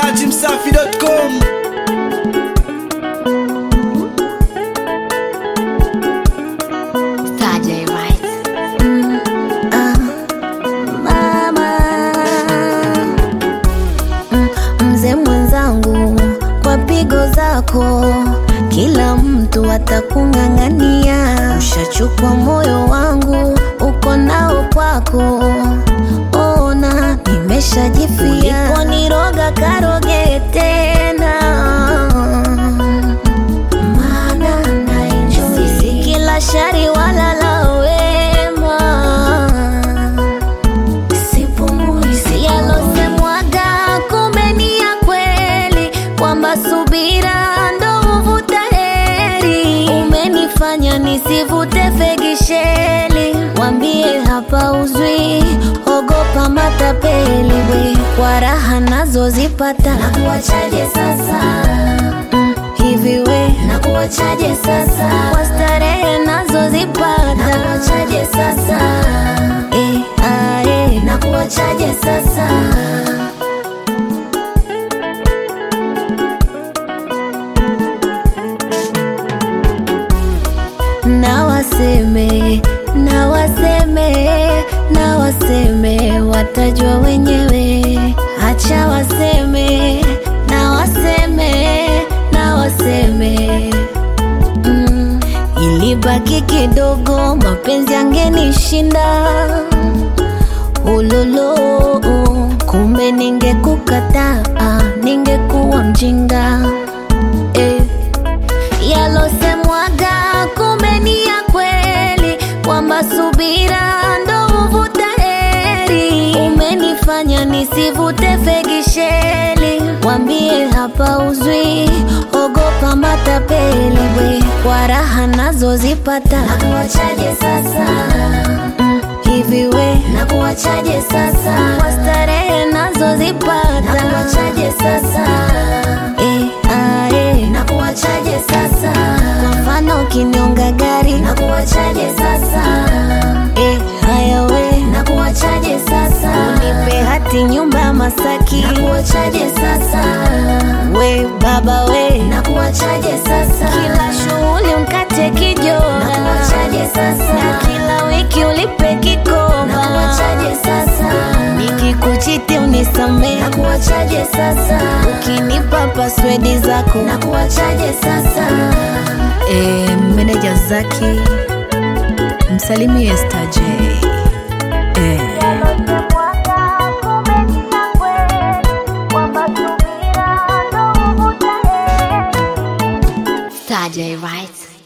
dachimsafi.com Tajay right. mama Mm, mzee mwenzangu kwa pigo zako kila mtu atakung'ang'ania ushachukua moyo wangu uko nao kwako ona nimeshajifia uliponiroga karoge tena maana naenjoy si kila shari wala la wema sipumui si yalosemwaga kumbe ni ya kweli kwamba subira ndo huvuta heri umenifanya nisivute fegisheli wambie hapa uzwi ogopa matapeli we kwa raha nazozipata nakuwachaje sasa mm, hivi we nakuwachaje sasa kwa starehe nazozipata nakuwachaje sasa eh, ah, eh. nakuwachaje sasa na waseme na waseme na waseme watajua wenyewe acha waseme na waseme na waseme mm, ilibaki kidogo mapenzi angenishinda ulolo kumbe ningekukataa ningekuwa mjinga eh yalosemwaga kumbe ni ya kweli kwamba subira ndo huvuta heri umenifanya nisivute fegisheli wambie hapa uzwi ogopa matapeli we kwa raha nazozipata nakuwachaje sasa mm, hivi we nakuwachaje sasa kwa starehe nazozipata nakuwachaje sasa eh, ah, eh. nakuwachaje sasa kwa mfano ukinyonga gari nakuwachaje sasa eh, haya we nakuwachaje sasa unipe hati nyumba ya masaki nakuwachaje sasa we baba we nakuwachaje sasa kila shughuli mkate kijora nakuwachaje sasa na kila wiki ulipe kikoba nakuwachaje sasa nikikuchiti unisamee nakuwachaje sasa ukinipa paswedi zako nakuwachaje sasa e, meneja Zaki msalimie Star J e, Tajay right.